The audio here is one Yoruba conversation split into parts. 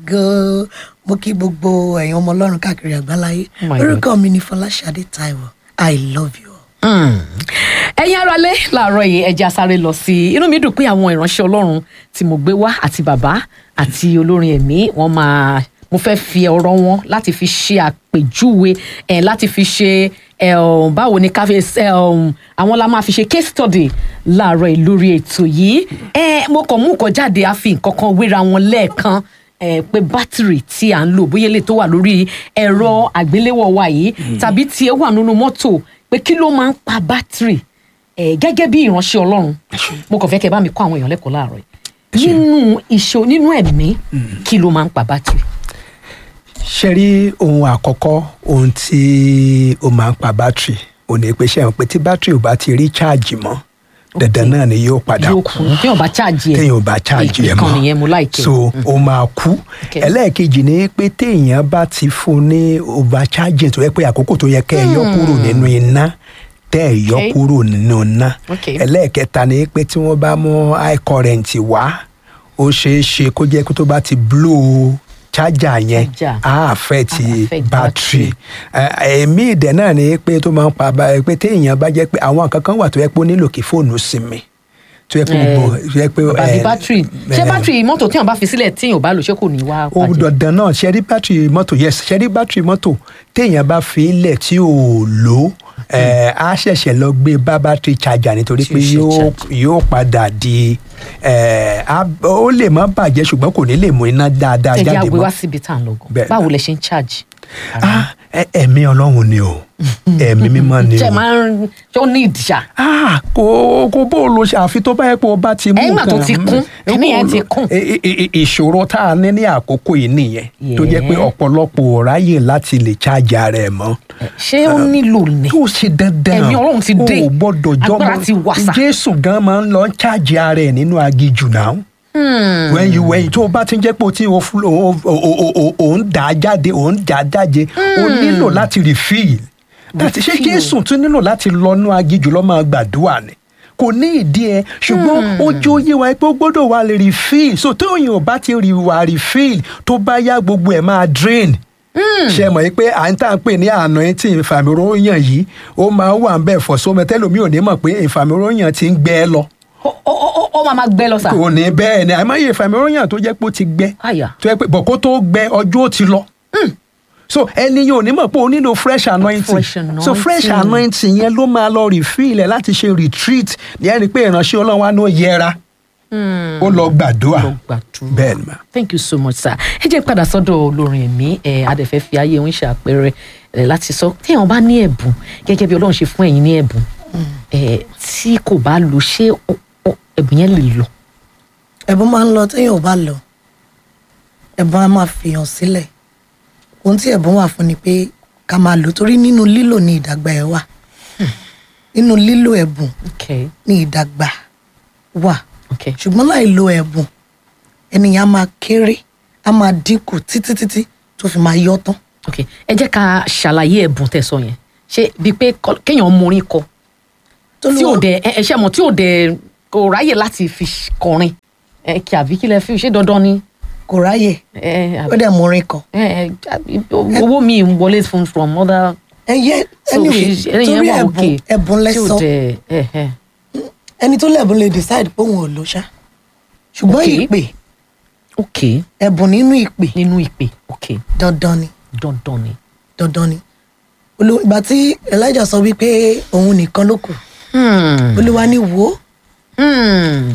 ògo mo kí gbogbo ẹ̀yin ọmọ ọlọ́run káàkiri àgbáláyé Oh my orúkọ mi ni fọláṣadé taiwo i love you all. ẹ̀yin aráalé làárọ̀ yìí ẹja sáré lọ sí i inú mi dùn pé àwọn ìránṣẹ́ ọlọ́run tí mo gbé wá àti bàbá àti olórin ẹ̀mí wọ́n máa mo fẹ́ fi ọ̀rọ̀ wọn láti fi ṣe àpèjúwe ẹ̀ láti fi ṣe ẹ̀ ọ̀, báwo ni ká fi ẹ̀ ọ̀, àwọn la máa fi ṣe case study láàárọ̀ yìí lórí ètò yìí ẹ̀ mo kàn mú nǹkan jáde a fi nǹkan kan wéra wọn lẹ́ẹ̀kan ẹ pé bátìrì tí à ń lò bóyá lè tó wà lórí ẹ̀rọ àgbéléwò wa yìí tàbí tí ẹ wà nínú mọ́tò pé kí ló máa ń pa bátìrì ẹ gẹ́gẹ́ bí ìránṣẹ́ Ọlọ́run mo kàn fẹ́ kẹ́ bá mi kọ́ àwọn èèyàn lẹ́kọ̀ọ́ láàárọ̀ yìí nínú iṣẹ́ nínú ẹ̀mí kí ló máa ń pa bátìrì. ṣe rí ohun àkọ́kọ́ ohun tí ó máa ń pa bátìrì ò ní pé ṣe hàn pé tí bátìrì ò bá ti rí cháàjì mọ́ dandan náà ni yóò padà yóò kú kú téèyàn bá cháàjì ẹ téèyàn ò bá cháàjì ẹ̀ mọ́ ìkànnì yẹn mo láìkẹ́ so ó máa kú Okay. ẹlẹ́ẹ̀kejì ni pé téèyàn bá ti fún ní over charging tó yẹ pé àkókò tó yẹ kẹ́ ẹ yọ kúrò nínú iná tẹ́ ẹ yọ Okay. kúrò nínú iná Okay. ẹlẹ́ẹ̀kẹta ni pé tí wọ́n bá mú high current wá ó ṣeé ṣe kó jẹ́ kó tó bá ti blow charger yẹn Charger. á affect Á affect battery ẹ̀mí ìdẹ̀ náà ni pé tó máa ń pa bá- pé téèyàn bá jẹ́ pé àwọn nǹkan kan wà tó yẹ pé ó nílò kí fóònù sinmi tó yẹ pé gbogbo tó yẹ pé bàbí eh, bátìrì ṣé eh, bátìrì mọ́tò téèyàn bá fi sílẹ̀ téèyàn ò bá lò ṣé kò ní wá ó bàjẹ́ dandan náà ṣe rí bátìrì mọ́tò yes ṣe rí bátìrì mọ́tò téèyàn bá fi ilẹ̀ tí ò lò ẹ̀ á ṣẹ̀ṣẹ̀ lọ gbé bá bátìrì charger nítorí Tí ó pé ṣe yóò charge. yóò padà di ẹ̀ á- ó lè má bàjẹ́ ṣùgbọ́n kò ní lè mú iná dáadáa ẹ jẹ́ jáde àgbé wá mọ́ síbi tá à ń lọ gan Bẹ́ẹ̀. báwo lẹ ṣe ń cháàjì. Ah, ẹ- ẹ̀mí ọlọ́run ni o ẹ̀mí mímọ́ ni ṣe o máa ń ṣé ó ní ìdìṣà. ah kò kò bó o lo ṣe àfi tó bá yẹ pé o bá ti mú Ẹ̀yìn ìgbà tó ti kún, Mm. kíní yẹn ti Kò- kún. i- i- i- ìṣòro tá a ní ní àkókò yìí nìyẹn tó jẹ́ pé Yeah. ọ̀pọ̀lọpọ̀ ò ráyè láti lè ṣáàjà ara ẹ̀ mọ́ ṣé ó nílò ní. tó ṣe dandan Ẹ̀mí Ọlọ́run ti dé. o ò gbọ́dọ̀ Agbára ti wà sà. jésù gan máa ń lọ ṣáàjì ara ẹ̀ nínú agijù náà wẹ́yìn wẹ́yìn tó o bá ti ń jẹ́ pé o ti o fún- o- o- o- o- o ń dà á jáde o ń dà á jáde o nílò láti refill láti ṣé Refill. jésù tún nílò láti lọ́nú agijù lọ́ máa gbàdúrà ni kò ní ìdí ẹ ṣùgbọ́n ojú oyé wa pé ó gbọ́dọ̀ wà lè refill so tó òyìn ò bá ti rí wà refill tó bá yá gbogbo ẹ̀ máa drain ṣe mọ̀ pé à ń tà ń pè ní àná ẹ̀ tí ìfàmìróyàn yìí ó máa wà ń bẹ̀ fọ̀ sómi tẹ́lómi ò ní mọ̀ pé ìfàmìróyàn ti ń gbẹ ẹ lọ ó ó ó ó máa máa gbẹ lọ sà. kò ní bẹ́ẹ̀ ni àmọ́ iye ìfàmìróyàn tó jẹ́ pé ó ti gbẹ àyà tó yẹ pé bọ̀ kó tó gbẹ ọjọ́ ó ti lọ. so ẹni yóò ní mọ̀ pé o nílò fresh anointing Fresh so fresh anointing. anointing yẹn ló máa lọ refill ẹ̀ láti ṣe retreat ní ẹni pé ìránṣẹ́ ọlọ́run wa ló yẹra ó lọ gbàdúrà lọ gbàdúrà. bẹ́ẹ̀ ni ma. thank you so much sir ẹ jẹ́ padà sọ́dọ̀ olórin ẹ̀mí ẹ̀ adẹ̀fẹ́ fi ayé òun ṣe àpẹẹrẹ ẹ̀ láti sọ téèyàn bá ní ẹ̀bùn gẹ́gẹ́ bí ọlọ́run ṣe fún ẹ̀yin ní ẹ̀bùn ẹ̀ tí kò bá lò ṣé ó- ó- ẹ̀bùn yẹn lè lọ. ẹ̀bùn máa ń lọ téèyàn ò bá lọ ẹ̀bùn á máa fìyàn sílẹ̀ ohun tí ẹ̀bùn wà fún ni pé ká máa lò torí nínú lílò ni ìdàgbà ẹ̀ wà nínú lílò ẹ̀bùn okay ni ìdàgbà wà okay ṣùgbọ́n láì lo ẹ̀bùn ènìyàn á máa kéré á máa dínkù títí títí tó fi máa yọ tán okay ẹ jẹ́ ká ṣàlàyé ẹ̀bùn tẹ́ sọ yẹn ṣé bíi pé kọ- kéèyàn morin kọ tí ò dẹ ẹ ẹ ṣe mọ̀ tí ò dẹ kò ráyè láti fi kọrin ẹ kí àbí kí lẹ fi ṣé dandan ni kò ráyè ẹ ó àbí- dẹ̀ mú orin kan ẹ ẹ owó mi ń wọlé fún from other ẹ yẹ so anyway ṣe- ẹni yẹn torí wà ẹ̀bùn okay ẹ̀bùn tí ò lẹ́sọ̀ dẹ ẹ ẹ ẹni tó lẹ́bùn lè decide pé òun ò lò ṣá ṣùgbọ́n Okay. ìpè okay ẹ̀bùn nínú ìpè nínú ìpè okay dandan ni dandan ni. dandan ni Olú- ìgbà tí elijah sọ wípé òun nìkan ló kù Hmm. olúwa ní wò ó Hmm.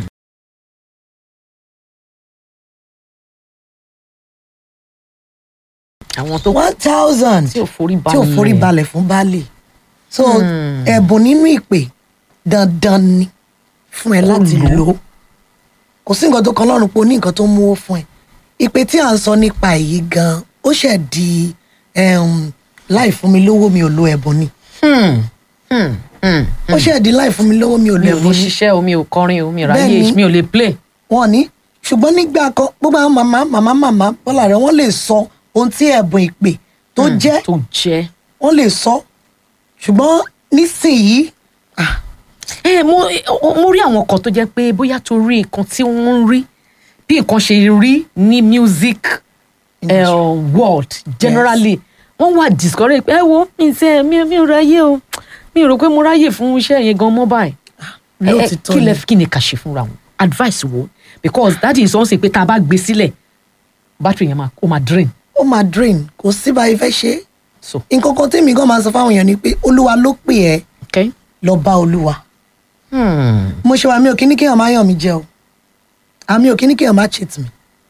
àwọn tó one thousand tí ò forí tí ò balẹ̀ forí balẹ̀ fún baálé so Hmm. ẹ̀bùn nínú ìpè dandan ni fún ẹ láti lò ó. lò ó kò sí nǹkan tó kan lọ́rùn pé o ní nǹkan tó mú ó fún ẹ ìpè tí à ń sọ nípa èyí gan ó ṣẹ̀ di um, láì fún mi lówó mi ò lo ẹ̀bùn ni Hmm. Hmm. Hmm. ó ṣẹ̀ di láì fún mi lówó mi ò lo mi ò lè ẹ̀bùn ni ṣiṣẹ́ o mi ò kọrin o mi ò Bẹ́ẹ̀ni. ráyè mi ò lè play. wọn ní ṣùgbọ́n nígbà kan gbogbo àwọn màmá màmá màmá bọ́lá rẹ̀ wọ́n lè sọ ohun tí ẹ̀bùn ìpè tó jẹ́ tó jẹ́. wọ́n lè sọ ṣùgbọ́n nísìnyí ah, ẹ mo mo rí àwọn kan tó jẹ́ pé bóyá torí nǹkan tí wọ́n ń rí bí nǹkan ṣe rí ní music eh, world generally wọ́n wà discourage pé ẹ wo mi ṣe mi mi ò ráyè o mi ò rò pé mo ráyè fún iṣẹ́ yẹn gan mọ́ báyìí ẹ ẹ lóòtítọ́ kí lẹ ni kí ni ká ṣe fúnra wọn advice wo because that is something pé tá a bá gbé sílẹ̀ battery yẹn máa ó máa drain ó máa drain kò sí bá ifẹ́ ṣe é. so nǹkan kan tèmi gan máa sọ fáwọn èèyàn ni pé olúwa ló pè ẹ́ okay. lọ bá olúwa Hmm. mo ṣe wà mí ò kí ní kéèyàn máa yàn mí jẹ o àmì ò kí ní kéèyàn máa cheat mi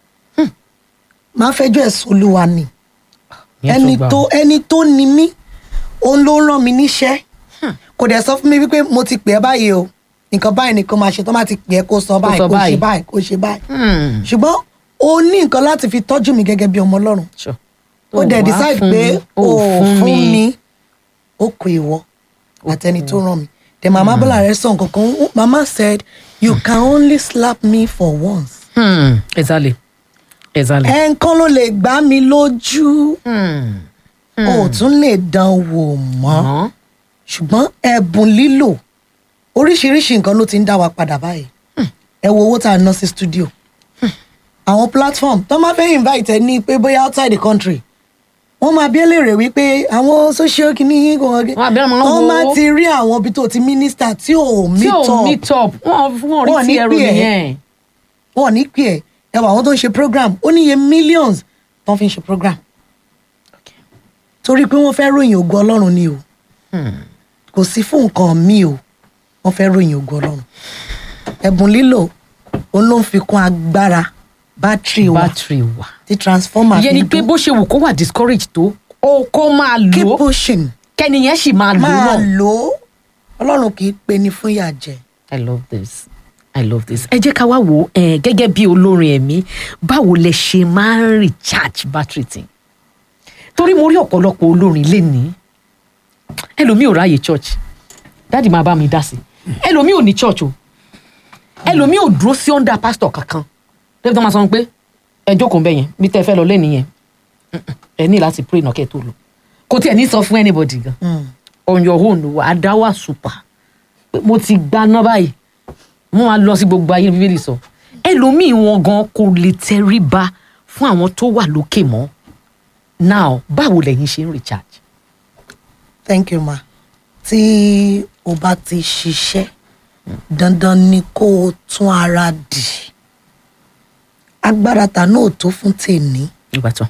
máa fẹjọ́ ẹ̀sùn olúwa ni Ìyẹn ẹni gbà tó wọ́n. ẹni tó ni mí òun ló rán mi níṣẹ́ kò dẹ̀ sọ fún mi wípé mo ti pè ẹ́ báyìí o nǹkan báyìí nìkan máa ṣe tó máa ti pè ẹ́ kó sọ báyìí sọ kó ṣe báyìí. báyìí kó ṣe báyìí Hmm. ṣùgbọ́n o ní nǹkan láti fi tọ́jú mi gẹ́gẹ́ bí ọmọ ọlọ́run Sure. ó dẹ̀ wá decide fún pé mi, o ò ò fún mi ó kó ìwọ àtẹni tó ràn mí then mama bọ́lá rẹ̀ sọ nǹkan kan mama said you can only slap me for once Hmm. exactly exactly. ẹ̀ẹ̀kan ló lè gbá mi lójú Hmm. o ò tún lè dán wò mọ́ Mọ́. ṣùgbọ́n ẹ̀bùn lílò oríṣiríṣi nǹkan ló ti ń dá wa padà báyìí ẹ wo owó tá a ná sí studio àwọn platform tó máa fẹ́ invite ẹ ní pé bóyá outside the country wọ́n máa bí ẹlẹ́rẹ̀ wípé àwọn social kìíní kò wọ́n Wọ́n á bí wọn wọ́n wo- máa ti rí àwọn ibi tó ti minister tí ò tí meet ò up meet up wọn wọn rí Wọn ti ní ẹrù pè ẹ́. nìyẹn. wọn ò ní pè ẹ́ ẹ wọ àwọn tó ń ṣe program ó níye millions tó ń fi ṣe program torí pé wọ́n fẹ́ ròyìn ògo ọlọ́run ni o kò sí fún nǹkan mi o wọ́n fẹ́ ròyìn ògo ọlọ́run ẹ̀bùn lílò òun ló ń fi kún agbára bátìrì wa battery wa. tí transformer ìyẹn fi ni pé dún bó ṣe wù kó wà discourage tó ó kó máa lò keep ó pushing kẹ́niyẹn sì máa lò ó máa náà. lò ó ọlọ́run kì í pe ni fún ìyà jẹ I love this. I love this. Ẹ jẹ́ ká wá wò ó eh, gẹ́gẹ́ bí olórin ẹ̀mí báwo lẹ ṣe máa ń recharge battery tí. Torí mo rí ọ̀pọ̀lọpọ̀ olórin lénìí. Ẹlòmíì ò ráàyè church. Dáàdì máa bá mi dá sí. Ẹlòmíì ò ní church o. Ẹlòmíì ò dúró sí under pastor kankan. Débi tó máa sọ pé ẹ jókòó bẹ́ẹ̀ yẹn bí tẹ́ ẹ fẹ́ lọ lẹ́nìí yẹn. Mm-mm. Ẹ ní láti pray náà kẹ́ ẹ tó lọ. Kò tiẹ̀ ní sọ fún anybody gan. On your own wà á dá wà super pé mo ti gbaná báyìí wọn á lọ sí gbogbo ayé bíbélì sọ ẹlòmíì wọn gan kò lè tẹríba fún àwọn tó wà lókè mọ́ now báwo lẹ̀yin ṣe ń recharge. thank you ma tí o bá ti ṣiṣẹ́ dandan ni kó o tún ara dì agbára ta náà ò tó fún tèmi ìgbà tán.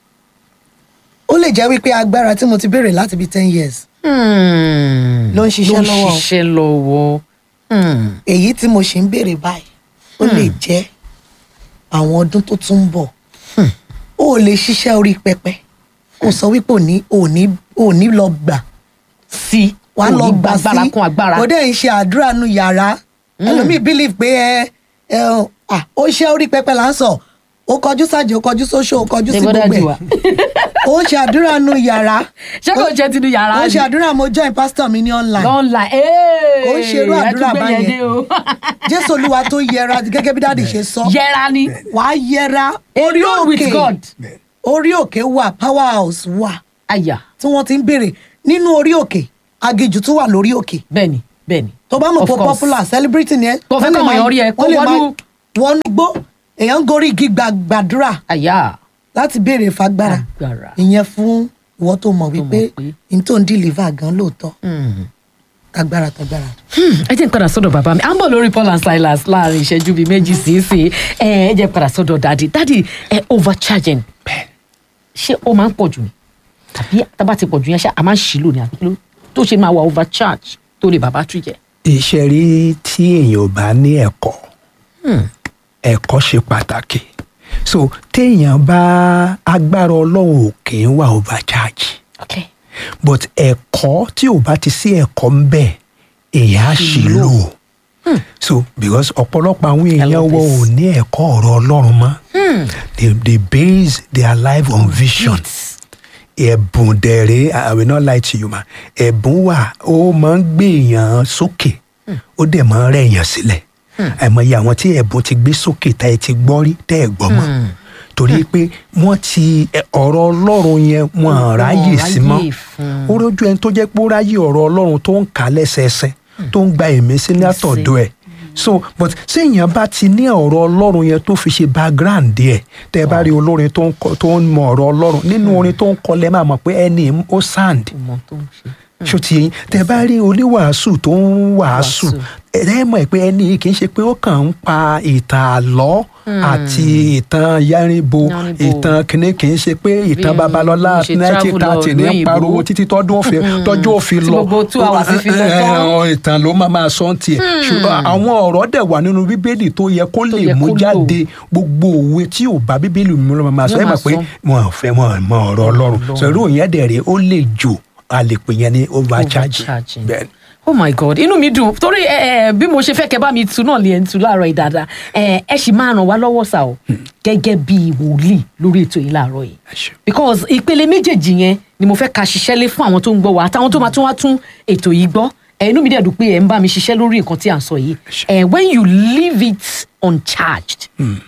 ó lè jẹ́ wípé agbára tí mo ti béèrè láti bíi ten years Ló ń ṣiṣẹ́ lọ́wọ́. ló ń ṣiṣẹ́ lọ́wọ́. Hmm. èyí tí mo ṣì ń béèrè báyìí ó lè jẹ́ àwọn ọdún tó tún ń bọ̀ ó lè ṣiṣẹ́ orí pẹpẹ kó sọ wípé òní òní òní lọ gbà sí wàá lọ gbà sí agbára kún agbára. ó dẹ̀ ń ṣe àdúrà nu yàrá ẹlòmíì believe pé ẹ ẹ ọ, à, ó ṣe orí pẹpẹ là ń sọ ó kọjú sájò ó kọjú sóṣó ó kọjú sí Ṣé bọ́dá gbogbo jù wá? ẹ̀ ó ṣe àdúrà nu yàrá ṣé kò jẹ́ tinú yàrá ó ni? ṣe àdúrà mo join pastor mi ní online lọ́nla Kò ń ṣerú àdúrà báyẹn. jésù olúwa tó yẹra gẹ́gẹ́ bí dáàdì ṣe sọ yẹra ni wàá yẹra orí alone with òkè God. orí òkè wà power house wà àyà tí wọ́n ti ń béèrè nínú orí òkè agijù tún wà lórí òkè bẹ́ẹ̀ni bẹ́ẹ̀ni. tó bá mọ̀ Of pé course. popular celebrity ni ẹ Tó fẹ́ wọ́n lè káwọn máa- èèyàn rí ẹ, kó wọ́n lè máa wọnú- wọnú gbó èèyàn ń gorí igi gbà- gbàdúrà àyà láti béèrè fagbára Agbára. ìyẹn fún ìwọ tó mọ̀ wípé pé- n tó ń deliver gan lóòótọ́ tagbára tagbára. ẹ jẹ́ n padà sọ́dọ̀ bàbá mi à ń bọ̀ lórí Paul and Silas láàrin ìṣẹ́jú bíi méjì sí sí ẹ ẹ jẹ́ n padà sọ́dọ̀ dadi dadi ẹ overcharging ṣé ó máa ń pọ̀ jù ni tàbí tábà ti pọ̀ jù yẹn ṣá a máa ń ṣìlò ní àbí kí ló tó ṣe máa wà overcharge tó lè bàbá tún jẹ. iṣẹ́ rí tí èèyàn ò bá ní ẹ̀kọ́ ẹ̀kọ́ ṣe pàtàkì so téèyàn bá agbára ọlọ́run ò kì í wà overcharge okay but ẹ̀kọ́ tí ò bá ti sí ẹ̀kọ́ ń bẹ̀ èèyàn á ṣì lò so because ọ̀pọ̀lọpọ̀ àwọn èèyàn love wọ this. ò ní ẹ̀kọ́ ọ̀rọ̀ ọlọ́run mọ́ they they base their life on vision ẹ̀bùn dẹ̀rẹ̀ I will not lie to you ma ẹ̀bùn wà ó máa ń gbé èèyàn sókè ó dẹ̀ máa ń rẹ̀ èèyàn sílẹ̀ àìmọye àwọn tí ẹ̀bùn ti gbé sókè tá ẹ ti gbọ́ rí tẹ́ ẹ gbọ́ mọ́ torí pé wọ́n ti ẹ, ọ̀rọ̀ ọlọ́run yẹn wọ́n á ráyè sí mọ́ ráyè fún. ó rójú ẹni tó jẹ́ pé ó ráyè ọ̀rọ̀ ọlọ́run tó ń kà á lẹ́sẹẹsẹ tó ń gba ẹ̀mí sí látọ̀dọ̀ ẹ̀ so but séèyàn bá ti ní ọ̀rọ̀ ọlọ́run yẹn tó fi ṣe background díẹ̀ tẹ́ ẹ bá rí olórin tó ń kọ- tó ń mọ ọ̀rọ̀ ọlọ́run nínú orin tó ń kọ lẹ́ máa mọ̀ pé ẹni ó sand ọmọ tó ń ṣe. ṣó ti yẹn tẹ́ bá rí oníwàásù tó ń wàásù Wàásù. ẹ mọ̀ pé ẹni yìí kì í ṣe pé ó kàn ń pa ìtàn àlọ́ àti ìtàn yárinbo Yánníbo. ìtàn kìnìún kì í ṣe pé ìtàn Bí babalọ́lá mo ṣe nineteen travel lọ thirty ní lóyìnbó. pariwo títí tọ́dún òfin tọ́jú òfin Tí lọ gbogbo two hours fi lọ tán. àwọn ìtàn ló máa máa sọ ń tiẹ̀ ṣùgbọ́n àwọn ọ̀rọ̀ dẹ̀ wà nínú bíbélì tó yẹ kó Tó lè yẹ mú kó lò. jáde gbogbo òwe tí ò bá bíbélì mu ló máa máa sọ Yóò ẹ máa mọ̀ pé sọ. wọn ò fẹ́ wọn mọ ọ̀rọ̀ ọlọ́run sọ irú yẹn dẹ̀ rèé ó lè jò a lè pè yẹn ní overcharge Overcharging. bẹ́ẹ̀ ni. oh my god inú mi dùn torí ẹ ẹ bí mo ṣe fẹ́ kẹ́ bá mi tu náà lè ẹ̀ ń tu láàárọ̀ yìí dáadáa ẹ ẹ sì máa ràn wá lọ́wọ́ sá o gẹ́gẹ́ bí wòlíì lórí ètò yìí láàárọ̀ yìí Ẹ ṣé. because ìpele méjèèjì yẹn ni mo fẹ́ ka ṣiṣẹ́ lé fún àwọn tó ń gbọ́ wa àtàwọn tó máa tún wá tún ètò yìí gbọ́ ẹ inú mi dẹ̀ dùn pé ẹ ń bá mi ṣiṣẹ́ lórí nǹkan tí à ń sọ yìí ṣé. ẹ when you leave it uncharged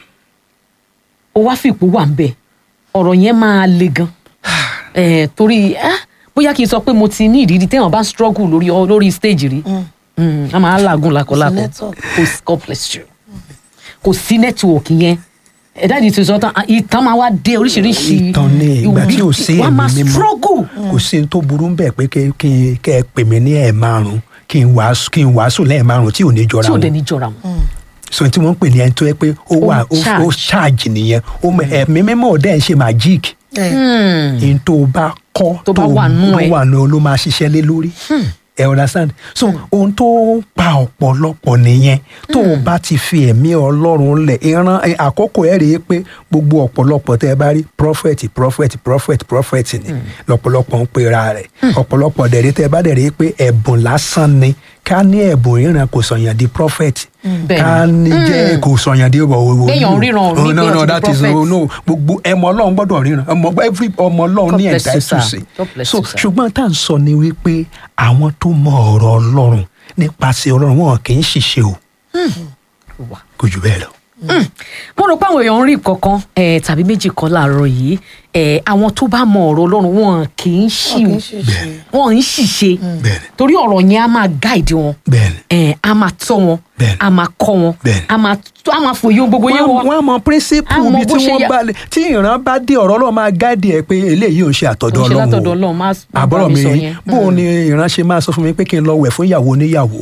ó wá fi ipò wà ń bẹ̀ ọ̀rọ̀ yẹn máa le gan ẹ torí ah, bóyá kí n sọ pé mo ti ní ìrírí téèyàn bá ń struggle lórí lórí stage rí Mm, a máa làágùn lákọlákọ network. kò sí God bless you kò sí network yẹn ẹ̀dá ìdí tuntun tán ìtàn máa wá dé oríṣiríṣi ìtàn ní ìgbà tí ò sí wàá ẹ̀mí máa mímọ́ struggle kò sí ní tó burú bẹ́ẹ̀ pé kí kí kẹ́ ẹ pè mí ní ẹ̀ márùn kí n wàásù kí n wàásù lẹ́ẹ̀ márùn tí ò ní jọra tí ò dé wọn ní jọra wọn. so tí wọ́n ń pè ní ẹni tó yẹ pé ó wà ó charge. ó charge nìyẹn ó mọ ẹ̀mí mímọ́ ò dẹ́ ń ṣe magic ẹ n tó o bá kọ́ Tó bá wà nú tó ẹ. wà nú ẹ ló máa ṣiṣẹ́ lé lórí ẹ understand so ohun tó ń pa ọ̀pọ̀lọpọ̀ nìyẹn tó o bá ti fi ẹ̀mí ọlọ́run lẹ̀ ìran ẹ, àkókò ẹ̀ rèé pé gbogbo ọ̀pọ̀lọpọ̀ tẹ́ ẹ bá rí prophet prophet prophet prophet ni lọ́pọ̀lọpọ̀ ń pera rẹ̀ ọ̀pọ̀lọpọ̀ dẹ̀rẹ́ tẹ́ ẹ bá dẹ̀rẹ́ pé ẹ̀bùn lásán ni ká ní ẹ̀bùn ìran kò sọ̀yàn di prophet Bẹ́ẹ̀ni. ká ní jẹ́ kò sọ̀yàn di wọ̀ Kéèyàn ríran ò ní no pé no ó ti di that is prophet. no no gbogbo ẹmọ ọlọ́run gbọ́dọ̀ ríran ọmọ every ọmọ ọlọ́run God ní bless ẹ̀dá you, sir. ẹ̀túnṣe God bless so you, sir. ṣùgbọ́n tá à ń sọ ni wípé àwọn tó mọ ọ̀rọ̀ ọlọ́run nípasẹ̀ ọlọ́run wọn kì í ṣiṣẹ́ o wà. kò jù bẹ́ẹ̀ lọ. mo rò pé àwọn èèyàn ń rí kankan eh, tàbí méjì kan láàárọ̀ yìí eh, àwọn tó bá mọ ọ̀rọ̀ ọlọ́run wọn kì í ṣì wọn kì í ṣiṣẹ́ wọn ń ṣìṣe Bẹ́ẹ̀ni. torí ọ̀rọ̀ yẹn á máa guide wọn bẹ́ẹ̀ni eh, á máa tọ́ wọn Bẹ́ẹ̀ni. á máa kọ́ wọn Bẹ́ẹ̀ni. á máa tó- á máa fòye ohun gbogbo yẹn wọ́n wọn. wọ́n mọ píríncípù Á mọ bí bó tí ṣe wọ́n yà- bá lè tí ìran bá dé ọ̀rọ̀ ọlọ́run máa gáàdì ẹ̀ pé eléyìí ò ń ṣe àtọ̀dọ̀ Kò ń ṣe ọlọ́run látọ̀dọ̀ Ọlọ́run, má- má bá àbọ̀rọ̀ mi mi sọ yẹn. bó o ní ìran ṣe máa sọ fún mi pé kí n lọ wẹ̀ fún ìyàwó oníyàwó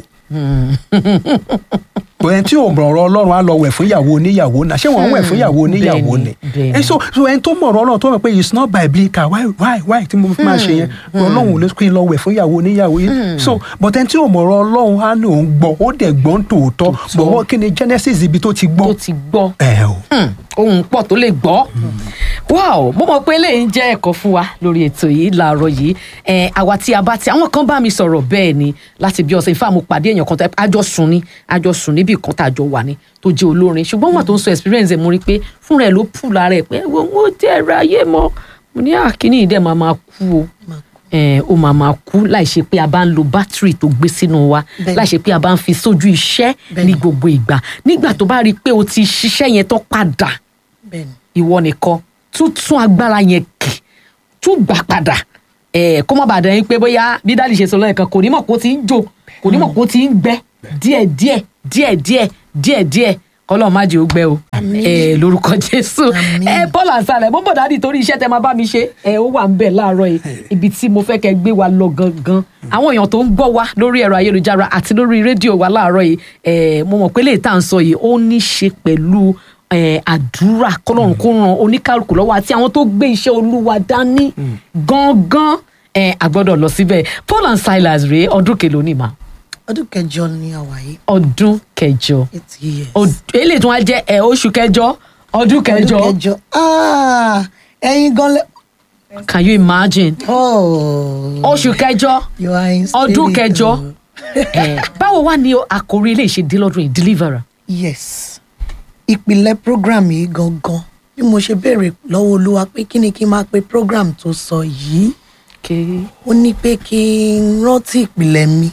bó ẹni tí ò mọ̀ ọ̀rọ̀ ọlọ́run á lọ wẹ̀ fún ìyàwó oníyàwó náà ṣé wọ́n ń wẹ̀ fún ìyàwó oníyàwó Bẹ́ẹ̀ni, ni bẹ́ẹ̀ni. ẹ so so ẹni tó mọ̀ ọ̀rọ̀ ọlọ́run tó mọ̀ pé it's not biblical why why why tí mo fi máa ṣe yẹn ọlọ́run ò lè kí n lọ wẹ̀ fún ìyàwó oníyàwó yìí so but ẹni tí ò mọ̀ ọ̀rọ̀ ọlọ́run á ní òun gbọ́ ó dẹ̀ gbọ́n tòótọ́ bọ̀wọ́ kí ni genesis ibi tó ti gbọ́ tó ti gbọ́ ẹ o Hmm, ohun pọ̀ tó lè gbọ́. wow mo mọ̀ pé eléyìí ń jẹ́ ẹ̀kọ́ fún wa lórí ètò yìí láàárọ̀ yìí ẹ̀ àwa tí a bá ti àwọn kan bá mi sọ̀rọ̀ bẹ́ẹ̀ ni láti bí ọ̀sẹ̀ ìfá mo pàdé èèyàn kan tó àjọ sùn ni àjọ sùn níbi kan tá a jọ wà ní tó jẹ́ olórin ṣùgbọ́n wọn tó ń sọ experience ẹ̀ mo rí i pé fúnra ẹ̀ ló pù lára ẹ̀ pé wọ́n ó jẹ́ ẹ̀rọ ayé mọ́ mo ní àkíní ìdẹ́ máa máa kú o ẹ̀ ó máa máa kú láì ṣe pé a bá ń lo bátìrì tó gbé sínú wa Bẹ́ẹ̀ni. láì ṣe pé a bá ń fi sójú iṣẹ́ Bẹ́ẹ̀ni. ní gbogbo ìgbà nígbà tó bá rí i pé o ti ṣiṣẹ́ yẹn tó padà bẹ́ẹ̀ ni ìwọ nìkan tún tún agbára yẹn kì tún gbà padà ẹ kó má bàa dẹ̀ yín pé bóyá bí dáàdì ṣe sọ lẹ́ẹ̀kan kò ní mọ̀ kó ti ń jò kò ní mọ̀ kó ti ń gbẹ díẹ̀ díẹ̀ díẹ̀ díẹ̀ díẹ̀ díẹ̀ kọ́lọ́ má jẹ́ ó gbẹ o ẹ lórúkọ jésù Àmín. ẹ paul asalẹ mo bọ̀ dáàdì torí iṣẹ́ tẹ máa bá mi ṣe ẹ ó wà ń bẹ̀ láàárọ̀ yìí ibi tí mo fẹ́ kẹ́ gbé wa lọ gangan àwọn èèyàn tó ń gbọ́ wa lórí ẹ̀rọ ayélujára àti lórí rédíò wa láàárọ̀ yìí ẹ mo mọ̀ pé lè tá à ń sọ yìí ó ní ṣe pẹ̀lú eh, àdúrà kọlọ́run kó ran oníkálukú lọ́wọ́ àti àwọn tó gbé iṣẹ́ olúwa dání gangan eh, a gbọ́dọ̀ lọ síbẹ̀ paul and silas rèé ọdún kelo ní ma ọdún kẹjọ ni àwa yìí ọdún kẹjọ eight years. Ọd- eléyìí tí wọ́n á jẹ́ eh, oṣù kẹjọ ọdún kẹjọ ọdún kẹjọ Ah, ẹ̀yin gan lẹ. can you imagine Oh, oṣù kẹjọ you are in ọdún spirit, kẹjọ oh. eh, báwo wá ní àkórí eléyìí ṣe dé lọ́dún yìí deliverer yes ìpìlẹ̀ program yìí gangan bí mo ṣe béèrè lọ́wọ́ olúwa pé kí ni kí n máa pe program tó sọ yìí okay. ó ní pé kí n rántí ìpìlẹ̀ mi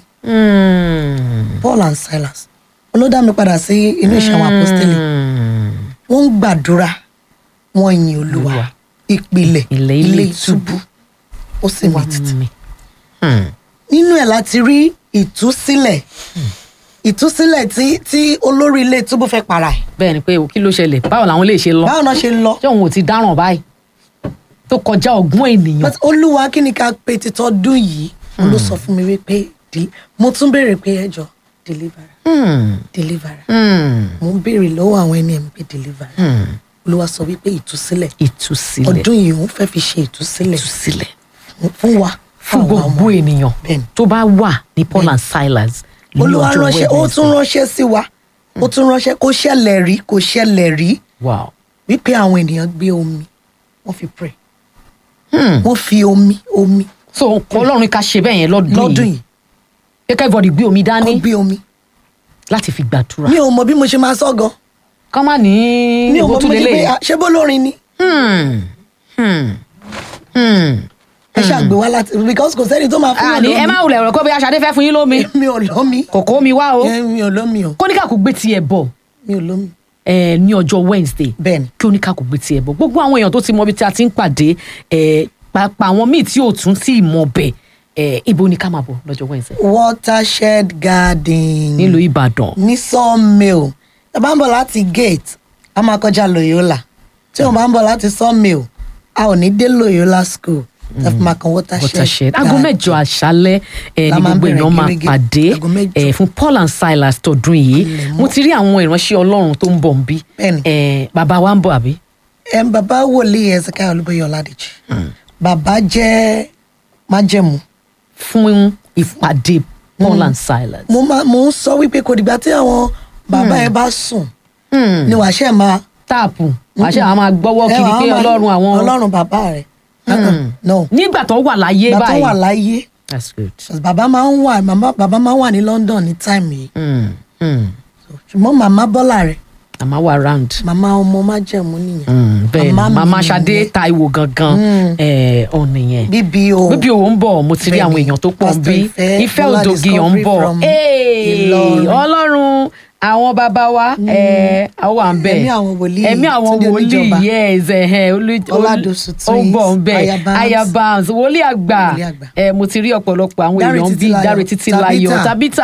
mm. paul and silas olódà mi padà sí inú ìṣẹ́ àwọn apostoli Mm. wọ́n ń gbàdúrà wọ́n yin olúwa Olúwa. ìpìlẹ̀ Ilẹ̀ ilé ìtúbú. ó sì mì tìtì mi. Hmm. nínú ẹ̀ láti rí ìtúsílẹ̀ ìtúsílẹ̀ tí tí olórí ilé túbú fẹ́ para ẹ̀ bẹ́ẹ̀ ni pé kí ló ṣẹlẹ̀ báwo làwọn lè ṣe lọ báwo náà ṣe ń lọ ṣé òun ò ti dáràn báyìí tó kọjá ọgbọ́n ènìyàn But olúwa kí ni ká pe títọ́dún yìí òun ló sọ fún mi wípé di- mo tún béèrè pé ẹjọ́ deliver Hmm, deliver hmm, mo ń béèrè lọ́wọ́ àwọn ẹni ẹ̀mí pé deliver hmm. olúwa sọ wípé ìtúsílẹ̀ ìtúsílẹ̀ ọdún yìí òun fẹ́ fi ṣe ìtúsílẹ̀ ìtúsílẹ̀ fún wa fún àwa gbogbo ọmọ. ènìyàn Bẹ́ẹ̀ni. tó bá wà ní Paul and Silas ní olúwa ọjọ́ ránṣẹ́ ó Wednesday. tún ránṣẹ́ sí wa ó tún ránṣẹ́ kó ṣẹlẹ̀ rí kó ṣẹlẹ̀ rí wow wípé àwọn ènìyàn gbé omi wọ́n fi pray Hmm. wọ́n fi omi omi so ọlọ́run ká ṣe bẹ́ẹ̀ yẹn lọ́dún lọ́dún yìí yìí kẹ́kẹ́ everybody gbé omi kó dání gbé omi láti fi gbàdúrà mi ò mọ bí mo ṣe máa sọ gan kọ́ má ní mi ò ìbò mọ bí tún mo ṣe pé lélẹ̀ ah, ṣé bó lórin ni Hmm. Hmm. Hmm. ẹ ṣàgbé wá láti because kò sẹ́ni tó máa fún àní ẹ má wulẹ̀ ọ̀rọ̀ kọ́ bí aṣáde fẹ́ fún yín lómi mi ò lómi kòkó mi wá o Eh, mi ò lómi o kóníkàkú gbé tiẹ̀ bọ̀ mi ò lómi eh, ní ọjọ́ Wednesday bẹ́ẹ̀ ni kí oníkàkú gbé tiẹ̀ bọ̀ gbogbo àwọn èèyàn tó ti mọ ibi tí a ti ń pàdé eh, pàápàá àwọn míì tí ò tún tí ì mọ bẹ̀ eh, ibo ni ká máa bọ̀ lọ́jọ́ Wednesday watershed garden nílùú Ìbàdàn ní sawmill ẹ bá ń bọ̀ láti gate a máa kọjá Loyola tí wọ́n bá ń bọ̀ láti sawmill a ò ní dé Loyola school ẹ fi máa kan watershed watershed aago garden. mẹ́jọ àṣálẹ́ ẹ La ní máa ń gbogbo bẹ̀rẹ̀ èèyàn máa gẹ́gẹ́. pàdé Aago mẹ́jọ. ẹ fún Paul and Silas tọdún yìí Ilẹ̀ mọ́. mo ti rí àwọn ìránṣẹ́ Ọlọ́run tó ń bọ̀ ń bí Bẹ́ẹ̀ni. ẹ bàbá wa ń bọ̀ àbí. ẹ bàbá wòlíì Ezekiel Olúbóyè Ọládèjì bàbá jẹ́ májẹ̀mú fún ìpàdé Paul and Silas. mo máa mo ń sọ wípé kò dìgbà tí àwọn bàbá ẹ bá sùn Hmm. ni wàá ṣe máa táàpù àṣẹ àwọn máa gbọ́wọ́ ẹ kiri wàá pé máa- Ọlọ́run àwọn Ọlọ́run bàbá rẹ̀ Hmm. no nígbà tó wà láyé bàbá báyìí. wà láyé that's good. bàbá máa ń wà màmá bàbá máa ń wà ní London ní táìmù yìí Hmm. Hmm. ṣùgbọ́n màmá Bọ́lá rẹ̀ àmà wà round. màmá ọmọ májẹ̀mú nìyẹn Hmm. bẹ́ẹ̀ Màmá ni mi màmá Ṣadé nìyẹn. Táíwò gangan ẹ̀ ọ̀ nìyẹn. bíbí o bíbí òun ń bọ̀ mo ti rí Bẹ́ẹ̀ni, àwọn èèyàn tó pọ̀ ń Pastor bí Ìfẹ́, ìfẹ́ Bọ́lá òdògìyàn ń Discovery bọ̀ from Hey! Ìlọrin. ọlọ́run àwọn bàbá wa ẹ̀, àwọn wà ń bẹ̀ Ẹ̀mí àwọn wòlíì, ẹ̀mí àwọn Túndé wòlíì Oníjọba. yes ẹ̀hẹ̀, olú- Ọládòsù ó ń bọ̀ ń bẹ̀ Aya Barnes. Aya Barnes wòlíì àgbà Wòlíì àgbà. ẹ̀, mo ti rí ọ̀pọ̀lọpọ̀ àwọn Dáre èèyàn bíi Títílayọ̀, Dáre Títílayọ̀ Tabitha. Tabitha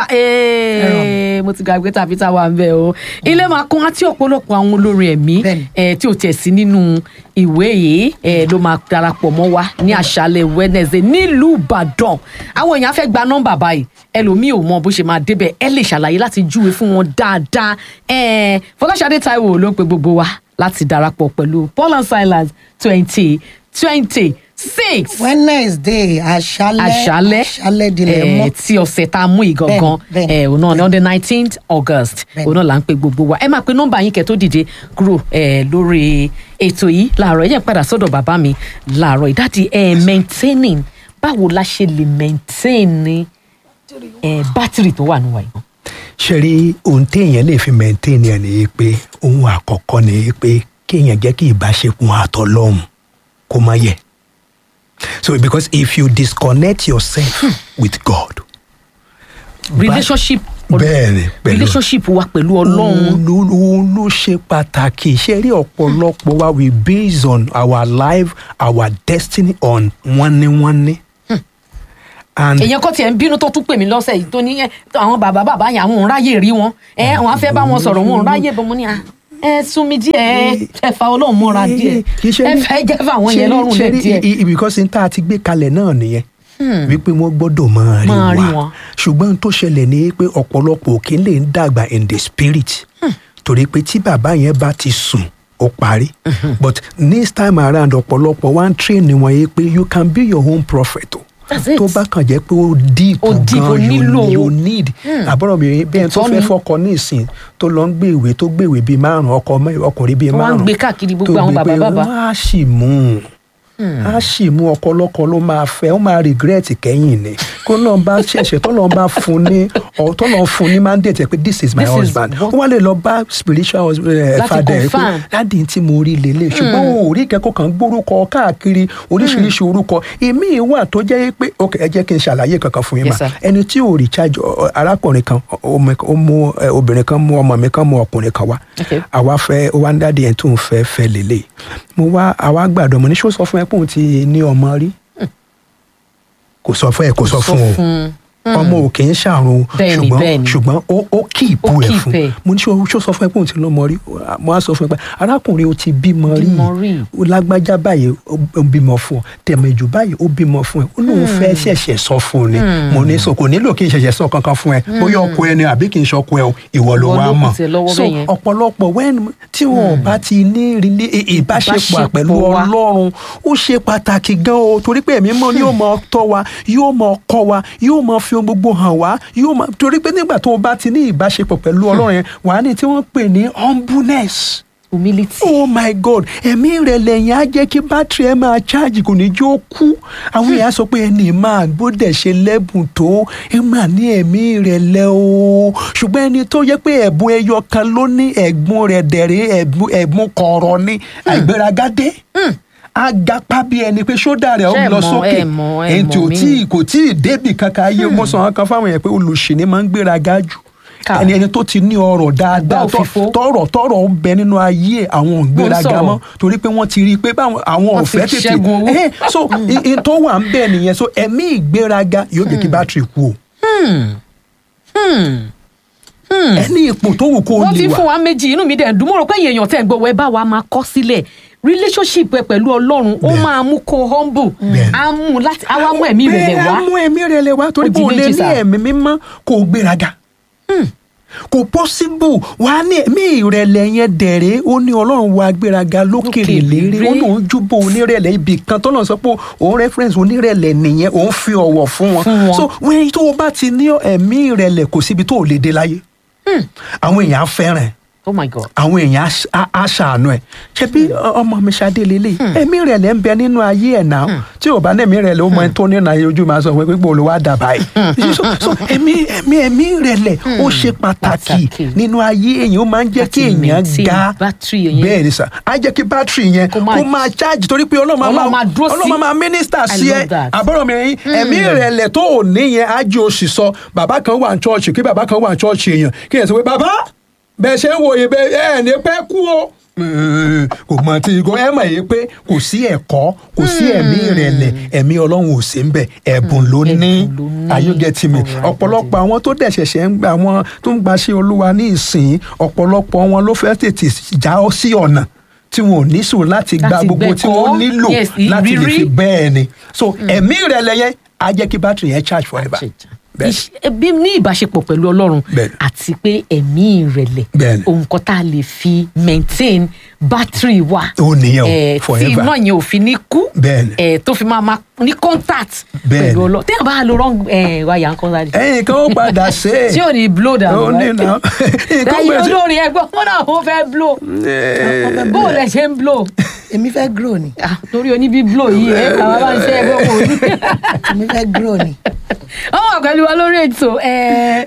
ee, mo ti gbàgbé Tabitha wà ń bẹ̀ o ilé máa kún àti ọ̀pọ̀lọpọ̀ àwọn olórin ẹ̀mí Bẹ́ẹ̀ni. ẹ tí o tiẹ̀ sí nínú ìwé yìí ẹ ló máa darapọ̀ mọ́ wa ní àṣálẹ̀ Wednesday nílùú Ìbàdàn àwọn èèyàn á fẹ́ gba nọ́mbà báyìí ẹlòmíì ò mọ bó ṣe máa débẹ̀ ẹ lè ṣàlàyé láti júwe fún wọn dáadáa ẹ Fọláṣadé Táíwò ló ń pe gbogbo wa láti darapọ̀ pẹ̀lú Paul and Silas twenty twenty six Wednesday àṣálẹ́ àṣálẹ́ àṣálẹ́ dilẹ̀ eh, mọ́ tí ọ̀sẹ̀ tá a mú yìí gangan Bẹ́ẹ̀ni, bẹ́ẹ̀ni, eh, òun náà ní on the nineteenth August Bẹ́ẹ̀ni. òun náà là ń pe gbogbo wa ẹ máa pe nọ́mbà yín kẹ́ tó dìde kúrò eh, lórí ètò yìí láàárọ̀ ẹ jẹ́ n padà sọ́dọ̀ bàbá mi láàárọ̀ ìdádì eh, maintaining báwo la ṣe lè maintain eh, bátìrì tó wà níwáyé gan. ṣe rí ohun téèyàn lè fi maintain ẹ̀ nìyí pé ohun àkọ́kọ́ nìyí pé kéèyàn jẹ́ kí ìbáṣepọ̀ àtọlọ́hun kó má yẹ̀ so because if you disconnect yourself with God relationship bẹ́ẹ̀ni pẹ̀lú relationship wa pẹ̀lú Ọlọ́run òun ló òun ló ṣe pàtàkì ṣe rí ọ̀pọ̀lọpọ̀ wa we base on our life our destiny on wọ́nníwọ́nní. and èèyàn kọ́ tiẹ̀ ń bínú tó tún pè mí lọ́sẹ̀ yìí tó ní ẹ, àwọn bàbá bàbá yẹn àwọn òun ráyè rí wọn ẹ àwọn afẹ́ bá wọn sọ̀rọ̀ wọn òun ráyè bọ́ mo ní à ẹ sún mi díẹ̀ ẹ ẹ fa ọlọ́run mọ́ra díẹ̀ kì í ṣe ẹ ní- fẹ́ jẹ́ fáwọn ṣe yẹn ní- lọ́rùn ṣe lẹ̀ ní díẹ̀. i- i- because n tá a ti gbé kalẹ̀ náà nìyẹn wípé wọ́n gbọ́dọ̀ máa rí Máa rí wa wọn. ṣùgbọ́n tó ṣẹlẹ̀ ní pé ọ̀pọ̀lọpọ̀ òkè lè ń dàgbà in the spirit torí pé tí bàbá yẹn bá ti sùn ó parí but this time around ọ̀pọ̀lọpọ̀ wá ń train wọn yìí pé you can be your own prophet o That's it. tó bá kàn jẹ́ pé ó deep Ó deep, ó gan nílò- you, you need àbúrò mi bẹ́ẹ̀ tó Ìtọ́ni. fẹ́ fọkọ ní ìsìn tó lọ ń gbé ìwé tó gbé ìwé bíi márùn ọkọ mẹ́- ọkùnrin bíi Wọ́n á ń márùn gbé káàkiri gbogbo tó àwọn gbé bàbá pé bàbá. wọ́n á sì mú un á sì mú ọkọlọkọ ló máa fẹ́ ó máa regret kẹ́yìn ni kó náà bá ṣẹ̀ṣẹ̀ tó náà bá fún ní ọ tó náà fún ní mandate pé this is my This is husband what- ó wá lè lọ bá spiritual hus- eh, Láti father ẹ̀ pé confirm. dáàdi tí mo rí lélẹ̀ ṣùgbọ́n o ò rí ìkẹ́kọ̀ọ́ kan gbórúkọ káàkiri oríṣiríṣi orúkọ èmi wà tó jẹ́ pé ok ẹ jẹ́ kí n ṣàlàyé kankan fún yín Yes, mà sir. ẹni tí ò recharge ọ- ọ- arákùnrin kan ọ- ọmọ ó mú ẹ, obìnrin kan mú ọmọ mi kan mú ọkùnrin kan wá Okay. àwa fẹ́ ó wá ń dáàdi ẹ̀ tó ń fẹ́ fẹ́ lélẹ̀ mo wá àwa gbàdọ̀ mo ní ṣó sọ fún ẹ pé òun ti ní ọmọ rí kò sọ fún ẹ kò sọ fún o ọmọ ò kì í ṣàrùn Bẹ́ẹ̀ni, ṣùgbọ́n bẹ́ẹ̀ni. ṣùgbọ́n ó ó kí ìbú Ó ẹ̀ keep fún ẹ̀. mo ní ṣó ṣó sọ fún ẹ pé òun ti lọ́mọ rí mo á sọ fún ẹ pé arákùnrin o ti bímọ rí Bímọ rí. ó lágbájá báyìí ó ó bímọ fún ọ tẹ̀mẹ̀jù báyìí ó bímọ fún ẹ ó lóun fẹ́ ṣẹ̀ṣẹ̀ sọ fún un ni mo ní sọ kò nílò kí n ṣẹ̀ṣẹ̀ sọ kankan fún ẹ bóyá ọkọ ẹ ni àbí kì í ṣọkọ ẹ o ìwọ ló Ìwọ wá ló mọ̀ kù sí ẹ lọ́wọ́ so bẹ́ẹ̀ yẹn. ọ̀pọ̀lọpọ̀ wẹ́n tí wọn ò bá ti ní rílé ìbáṣepọ̀ Ìbáṣepọ̀ pẹ̀lú wa. ọlọ́run ó ṣe pàtàkì gan o torí pé ẹ̀mí mọ́ ni yóò máa tọ́ wa yóò máa kọ́ wa yóò máa fi ohun gbogbo hàn wá yóò máa torí pé nígbà tó o bá ti ní ìbáṣepọ̀ pẹ̀lú ọlọ́run yẹn wàá ní tí wọ́n pè ní humbleness humility. oh my god ẹ̀mí ìrẹ̀lẹ̀ yẹn á jẹ́ kí bátìrì ẹ̀ máa ṣáàjì kò ní jó kú àwọn èèyàn sọ pé ẹni máa gbọ́dẹ̀ ṣe lẹ́bùn tó ẹ máa ní ẹ̀mí ìrẹ̀lẹ̀ o ṣùgbọ́n ẹni tó yẹ pé ẹ̀bùn ẹyọ kan ló ní ẹ̀gbọ́n rẹ̀ dẹ̀rẹ̀ ẹ̀bùn ẹ̀bùn kọ̀ọ̀rọ̀ ní àìgbéragadé agapa bí ẹni pé ṣódà rẹ̀ ó Ṣé ẹ lọ mọ̀, sókè ẹ mọ̀, ẹ ẹni tí ò mọ̀ mí. tí kò tí ì débì kankan ayé mo sọ wọn kan fáwọn yẹn pé olùṣì ni máa ń gbéraga jù Ká. ẹni ẹni tó ti ní ọrọ̀ dáadáa Àgbá òfìfo. tọrọ tọrọ ń bẹ nínú ayé àwọn ògbéraga sọ̀rọ̀. mọ́ torí pé wọ́n ti rí i pé báwọn àwọn Wọ́n ti ọ̀fẹ́ tètè ṣẹ́gun owó. Eh, so i- i tó wà ń bẹ nìyẹn so ẹ̀mí ìgbéraga yóò jẹ́ kí bátìrì kú o ẹni ipò tó wù kó o wọ́n ti lè fún wà wa méjì inú mi dẹ̀ ń dùn mo rò pé èyàn èèyàn tẹ̀ ń gbọ́ wẹ́ bá wa máa kọ́ sílẹ̀ relationship ẹ pẹ̀lú ọlọ́run ó Bẹ́ẹ̀. máa mú kó humble Bẹ́ẹ̀. á mú láti á wá mú ẹ̀mí ìrẹ̀lẹ̀ bẹ́ẹ̀ wá á mú ẹ̀mí ìrẹ̀lẹ̀ wá torí Ó pé di o lè méjì ní sá. ẹ̀mí mímọ́ kó o gbéraga kò possible wà á ní ẹ̀mí ìrẹ̀lẹ̀ yẹn dẹ̀rẹ̀ ó ní ọlọ́run wa gbéraga lókèrè Lókè lérè ó lérè. ní òun júbọ onírẹ̀lẹ̀ ibì kan tó náà sọ pé òun reference onírẹ̀lẹ̀ nìyẹn òun fi ọ̀wọ̀ fún wọn Fún wọn. so wẹ́n tó o bá ti ní ẹ̀mí ìrẹ̀lẹ̀ kò síbi tó o lè dé láyé àwọn èèyàn á fẹ́ràn ẹ̀ oh my god àwọn èèyàn á ṣ- á- á ṣàánú ẹ ṣe bí ọmọ mi ṣadé lélẹ̀ ẹ̀mí rẹ̀ lẹ́ ń bẹ nínú ayé ẹ̀ náà tí ò bá ní ẹ̀mí rẹ̀ lẹ́ ó mọ ẹni tó nínú ayé ojú máa sọ pé pípọ̀ olùwà dàbà yìí so so ẹ̀mí ẹ̀mí ẹ̀mí rẹ̀ lẹ̀ ó ṣe pàtàkì Pàtàkì. nínú ayé èèyàn ó máa ń jẹ́ Láti kí èèyàn maintain ga battery yẹn. bẹ́ẹ̀ ni sà á jẹ́ kí bátìrì yẹn Kó máa- kó máa chájì torí pé ọlọ́run máa Ọlọ́run máa dúró sí. ọlọ́run máa mínísítà I sí ẹ love that. àbọ̀rọ̀ mi yín ẹ̀mí ìrẹ̀lẹ̀ tó ò ní yẹn á jẹ́ oṣù sọ bàbá kan wà ní chọ́ọ̀chì kí bàbá kan wà ní chọ́ọ̀chì èèyàn kí ẹ̀ sọ pé bàbá bẹ́ẹ̀ ṣe ń wòye bẹ́ẹ̀ ẹ̀ ní pẹ́ kú o. kò mọ tí kò ẹ mọ̀ yìí pé kò sí ẹ̀kọ́ kò sí ẹ̀mí ìrẹ̀lẹ̀ ẹ̀mí ọlọ́run ò sí ń bẹ̀ ẹ̀bùn ló ní Ẹ̀bùn ló ní. ayọ́gẹ́tì mi Alright, ọ̀pọ̀lọpọ̀ àwọn tó dẹ̀ ṣẹ̀ṣẹ̀ ń gbà wọn tó ń gbaṣẹ́ olúwa ní ìsìn ọ̀pọ̀lọpọ̀ wọn ló fẹ́ tètè já ọ sí ọ̀nà tí wọn ò ní sùn láti gba Láti gbogbo tí gbẹ̀kọ́. wọ́n nílò Yes, láti lè ìrírí. fi bẹ́ẹ̀ ni so ẹ̀mí ìrẹ̀lẹ̀ yẹn á jẹ́ kí bátìrì yẹn charge forever bẹ́ẹ̀ Ìṣ- bí ní ìbáṣepọ̀ pẹ̀lú ọlọ́run Bẹ́ẹ̀ni. àti pé ẹ̀mí ìrẹ̀lẹ̀ Bẹ́ẹ̀ni. ohun kan tá a lè fi maintain battery wa Ó nìyẹn o, Eh, tí forever. iná yẹn ò fi ní kú Bẹ́ẹ̀ni. eh, tó fi máa ma ní contact Bẹ́ẹ̀ni. pẹ̀lú ọlọ́run téèyàn bá lo wrong eh, wáyà nǹkan láti ẹ̀yin kan ó padà ṣe é tí ò ní blow dànù ó ní náà nǹkan ẹ̀yin bẹ̀rẹ̀ sí- olórin ẹgbẹ́ wọn náà wọ́n fẹ́ blow bó o lẹ ṣe ń blow èmi fẹ́ grow ni Ah, torí oníbí blow yìí ẹ àwọn bá ń ṣe ẹgbẹ́ wọn ò ní. èmi fẹ́ grow ni ó wà pẹ̀lú wa lórí ètò eh,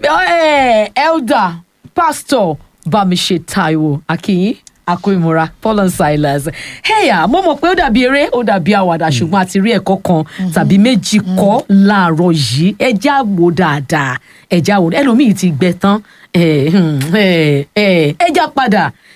eh, elder pastor bámiṣe taiwo akínyìn akóìmúra paul and silas heya mo mọ̀ pé ó dàbí eré ó dàbí àwàdà ṣùgbọ́n a ti rí ẹ̀kọ́ kan tàbí méjì kọ́ láàárọ̀ yìí ẹja wò dáadáa ẹja wò ẹlòmíì ti gbẹ tán eh, hmm, eh, eh, ẹja padà